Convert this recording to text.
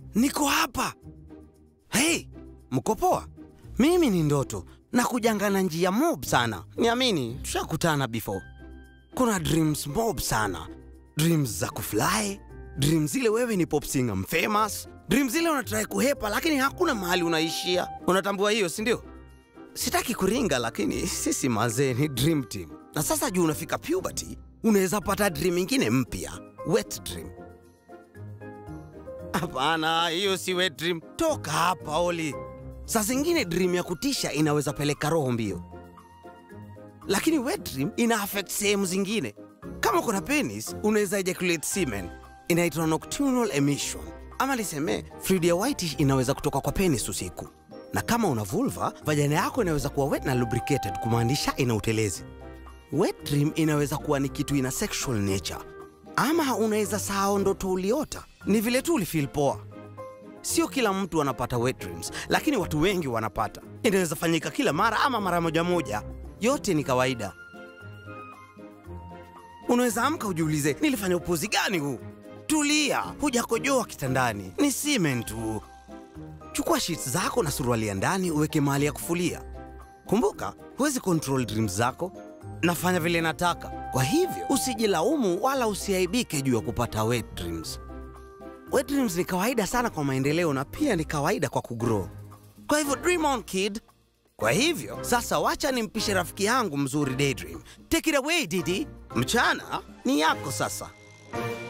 niko hapa. Hey, mko poa? Mimi ni Ndoto na kujanga na njia mob sana. Niamini, tushakutana before. Kuna dreams mob sana, dreams za kufly, dreams zile wewe ni pop singer famous, dreams zile unatrai kuhepa lakini hakuna mahali unaishia. Unatambua hiyo, si ndio? Sitaki kuringa, lakini sisi mazee ni dream team, na sasa juu unafika puberty, unaweza pata dream ingine mpya, wet dream. Hapana, hiyo si wet dream. Toka hapa Oli. Saa zingine dream ya kutisha inaweza peleka roho mbio, lakini wet dream ina affect sehemu zingine. Kama kuna penis, unaweza ejaculate semen, inaitwa nocturnal emission, ama niseme fluid ya whitish inaweza kutoka kwa penis usiku. Na kama una vulva, vagina yako inaweza kuwa wet na lubricated, kumaanisha ina utelezi. Wet dream inaweza kuwa ni kitu ina sexual nature, ama unaweza sahau ndoto uliota, ni vile tu ulifeel poa. Sio kila mtu anapata wet dreams, lakini watu wengi wanapata. Inaweza fanyika kila mara ama mara moja moja, yote ni kawaida. Unaweza amka ujiulize, nilifanya upuzi gani huu? Tulia, hujakojoa kitandani, ni semen tu. Chukua sheets zako na suruali ya ndani uweke mahali ya kufulia. Kumbuka, huwezi control dreams zako. Nafanya vile nataka, kwa hivyo usijilaumu wala usiaibike juu ya kupata wet dreams. Wet dreams ni kawaida sana kwa maendeleo na pia ni kawaida kwa kugrow. Kwa hivyo dream on kid. Kwa hivyo sasa, wacha nimpishe rafiki yangu mzuri Daydream. Take it away Didi. Mchana ni yako sasa.